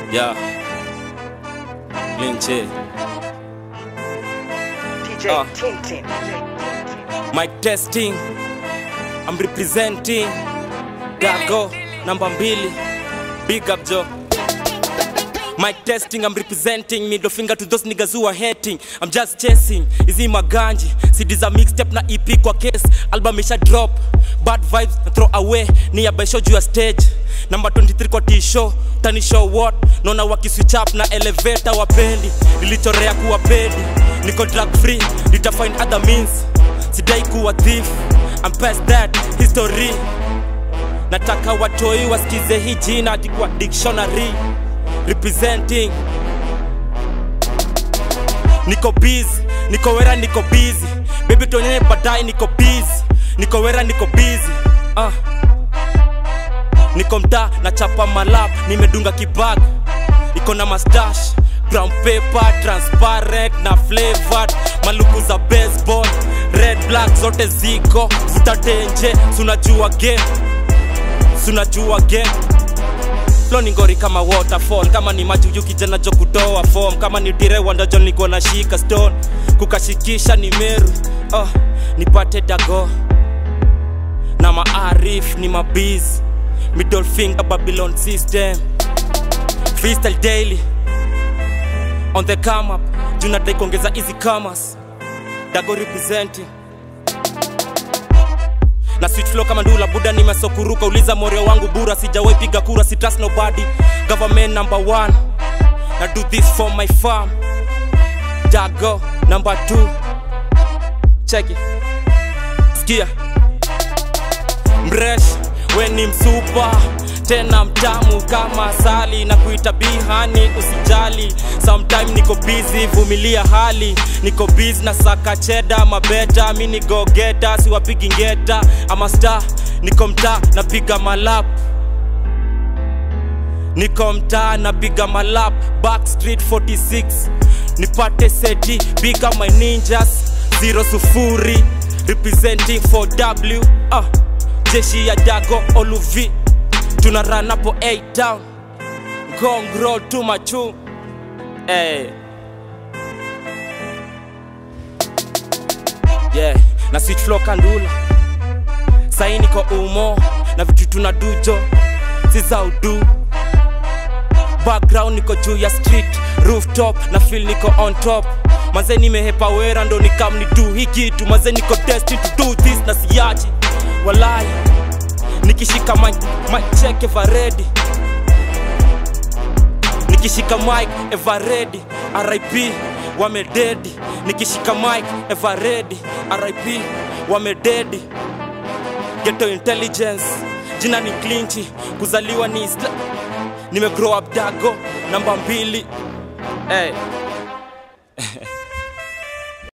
Yeah. Linche. DJ Ah. Tintin. Mic testing. I'm representing. Dago number mbili. Big up Joe. Mic testing, I'm representing middle finger to those niggas who are hating. I'm just chasing. Izi maganji. CD za mixtape na EP kwa case. Album isha drop. Bad vibes na throw away. Ni ya show juu ya stage. Number 23 kwa T-show. Tani show what? Naona waki switch up na elevator wapendi. Nilichorea kuwa pedi. Niko drug free. Nita find other means. Sidai kuwa thief. I'm past that history. Nataka watoi wasikize hii jina hadi kwa dictionary representing niko busy niko wera niko busy baby tuonyeshe baadaye niko busy niko wera niko busy ah. niko mtaa na chapa malap nimedunga kibag iko na mustache brown paper transparent na flavored maluku za baseball red black zote ziko zitatenje sunajua game sunajua game Flow ni ngori kama waterfall kama ni maji uyu kijana jo kutoa form kama ni dire wandajo niko na shika stone kukashikisha ni meru oh, nipate dago na maarif ni mabiz middle finger babylon system freestyle daily on the come up junadai kuongeza easy commerce dago representing na switch flow kama ndula buda nimesokuruka uliza morio wangu bura sijawahi piga kura si trust nobody government number one na do this for my farm dago number two check it sikia mresh we ni msupa tena mtamu kama asali na kuita bihani usijali sometime niko busy vumilia hali niko busy na saka cheda mabeta mi ni go geta siwapigi ngeta ama star niko mtaa napiga malap niko mtaa napiga malap backstreet 46 nipate seti big up my ninjas zero sufuri representing 4w uh, jeshi ya dago oluvi tuna run hapo 8 down gong roll to machu hey. yeah na switch flow kandula sai niko umo na vitu tuna dujo si za udu background niko juu ya street rooftop na feel niko on top maze nimehepa wera ndo nikam ni do hii kitu maze niko destined to do this na siachi walai nikishika mic, mic check ever ready nikishika mic ever ready RIP wamededi nikishika mic ever ready RIP wamededi ghetto intelligence jina ni clinchi kuzaliwa ni isla nime grow up dago namba mbili hey.